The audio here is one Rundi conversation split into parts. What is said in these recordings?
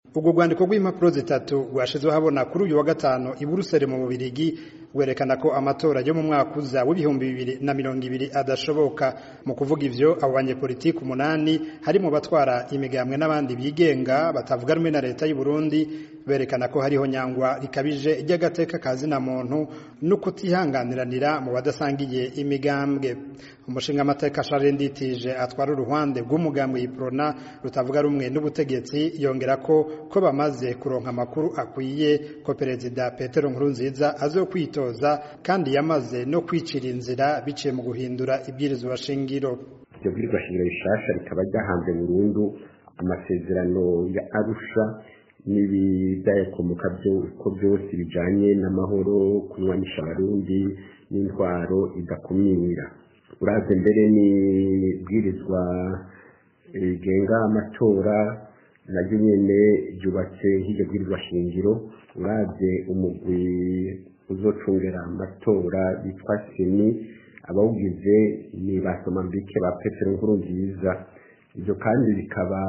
ubwo rwandiko rw'impapuro zitatu rwashizweho habona kuri uyu wa gatanu i Buruseli mu Bubirigi rwerekana ko amatora yo mu mwaka uza w'ibihumbi bibiri na mirongo ibiri adashoboka mu kuvuga ivyo abo banyepolitiki umunani harimo batwara imigambwe n'abandi bigenga batavuga rumwe na leta y'u Burundi berekana ko hariho nyangwa rikabije ry'agateka ka zina muntu no kutihanganiranira mu badasangiye imigambwe umushinga amateka Charles Nditije atwara uruhande rw'umugambwe Iprona rutavuga rumwe n'ubutegetsi yongera ko ko bamaze kuronka amakuru akwiye ko perezida Petero Nkurunziza azokwitoza kandi yamaze no kwicira inzira biciye mu guhindura ibwirizwa shingiro iryo bwirizwa shingiro rishasha rikaba ryahanze burundu amasezerano ya Arusha n'ibidayakomoka ko byose bijanye n'amahoro kunywanisha abarundi n'intwaro idakumira uraze mbere n'ibwirizwa rigenga amatora naryo nyene ryubatse nk'iryo bwirizwa shingiro uraze umugwi uzocungera amatora bitwa seni abawugize ni ba somambike ba petero nkuru nziza ibyo kandi bikaba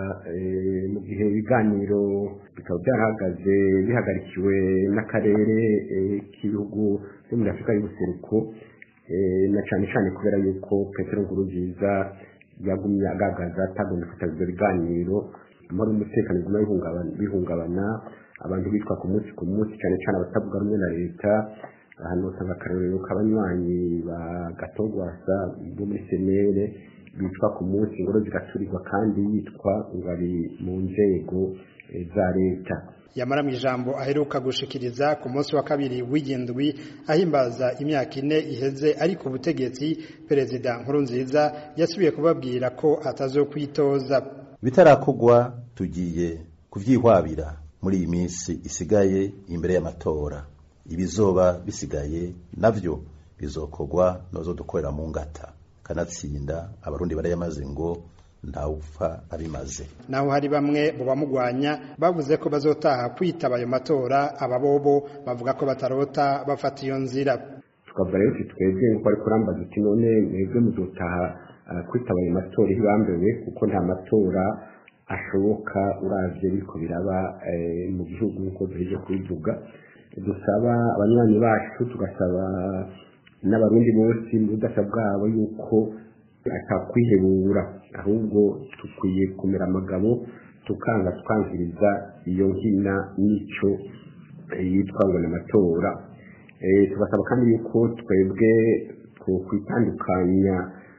mu gihe ibiganiro bikaba byarahagaze bihagarikiwe n'akarere k'ibihugu byo muri afurika y'ubuseruko na cyane cyane kubera yuko petero nkuru nziza yagumye agaragaza atagomba kwitaba ibyo biganiro amahoro n'umutekano biguma bihungabana abantu bitwa ku munsi ku munsi cyane cyane abatavuga rumwe na leta ahantu usanga akarorero k'abanywanyi ba gatogwasa bo muri senere bitwa ku munsi ingoro zigaturirwa kandi yitwa ngo ari mu nzego za leta yamara mu ijambo aheruka gushikiriza ku munsi wa kabiri w'igindwi ahimbaza imyaka ine iheze ari ku butegetsi perezida nkurunziza yasubiye kubabwira ko atazokwitoza bitarakogwa tugiye kuvyihwabira muri iyi minsi isigaye imbere y'amatora ibizoba bisigaye navyo bizokogwa nozo dukorera mu ngata kanatsinda abarundi barayamaze ngo ntawupfa abimaze naho hari bamwe mu bamugwanya bavuze ko bazotaha kwitaba ayo matora ababobo bavuga ko batarota bafata iyo nzira tukavuga rero uti twebwe nk'uko ariko urambaza uti none mwebwe muzotaha kwitaba ayo matora ihibambewe kuko nta matora ashoboka uravye biriko biraba mu gihugu nk'uko duheje kubivuga dusaba abanywanyi bacu tugasaba n'abarundi bose mu budasa bwabo yuko atakwihebura ahubwo dukwiye kumera amagabo tukanga tukangiriza iyo nkina n'ico yitwa ngo n'amatora tugasaba kandi yuko twebwe twokwitandukanya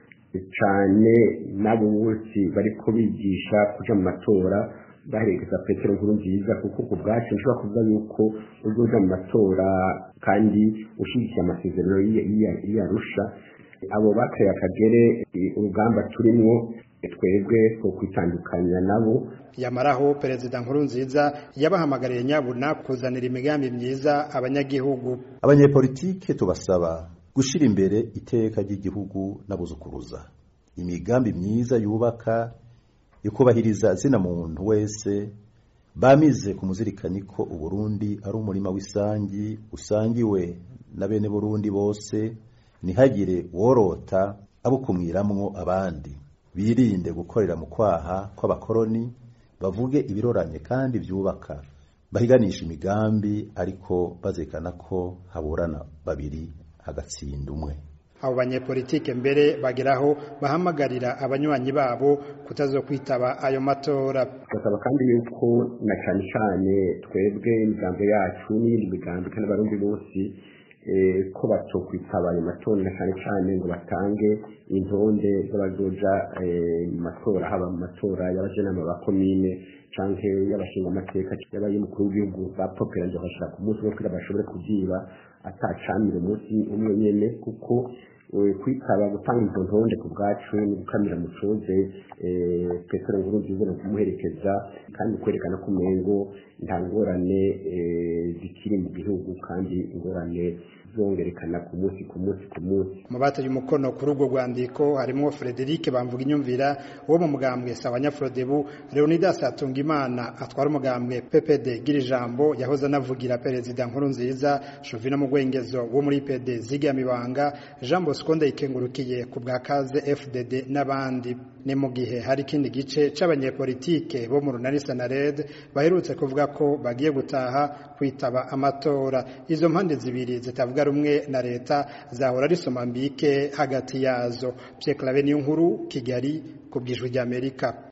cyane n'abo bose bariko bigisha kuja mu matora baherekeza petero nkuru nziza kuko ku bwacu nshobora kuvuga yuko uzoja mu matora kandi ushigikiye amasezerano y'iyarusha abo bateye akagere urugamba turimwo twebwe two kwitandukanya nabo yamaraho perezida nkuru nziza yabahamagariye nyabuna kuzanira imigambi myiza abanyagihugu abanyepolitike tubasaba gushira imbere iteka ry'igihugu n'abuzukuruza imigambi myiza yubaka ikubahiriza zina muntu wese bamize kumuzirikani ko uburundi ari umurima w'isangi usangiwe na bene burundi bose ntihagire worota abukumwiramwo abandi birinde gukorera mu kwaha kw'abakoroni bavuge ibiroranye kandi byubaka bahiganisha imigambi ariko bazekana ko haburana babiri hagatsinda umwe abo banyepolitike mbere bageraho bahamagarira abanywanyi babo kutazokwitaba ayo matora tugasaba kandi yuko na cyane cyane twebwe imigambi yacu n'iyindi migambi kandi abarundi bose ko batokwitaba ayo matora na cyane cyane ngo batange intonde z'abazoja mu matora haba mu matora y'abajenama ba komine canke y'abashinga amateka y'abay'umukuru w'igihugu bapoperanje bashira ku munsi wo kugira bashobore kubyiba atacamira umunsi umwe nyene kuko kwitaba gutanga izo ntonde ku bwacu ni gukamira mucoze petero nkuru nziza no kumuherekeza kandi kwerekana ko umengo nta ngorane zikiri mu gihugu kandi ingorane zongerekana ku munsi ku munsi ku munsi mu bateye umukono kuri urwo rwandiko harimwo Frederic bamvuga inyumvira wo mu mugambwe Sawanya Frodebu Leonidas Atungimana atwara umugambwe PPD gira ijambo yahoze anavugira perezida nkuru nziza Jovina Mugwengezo wo muri PD Zigamibanga Jean Bosco Ndayikengurukiye ku bwa kaze FDD n'abandi ni mu gihe hari ikindi gice c'abanyepolitike bo mu runani Sanared baherutse kuvuga ko bagiye gutaha kwitaba amatora izo mpande zibiri zitavuga rumwe na leta zahora risoma mbike hagati yazo Pierre Claver niyo nkuru Kigali ku bwijwi ry'Amerika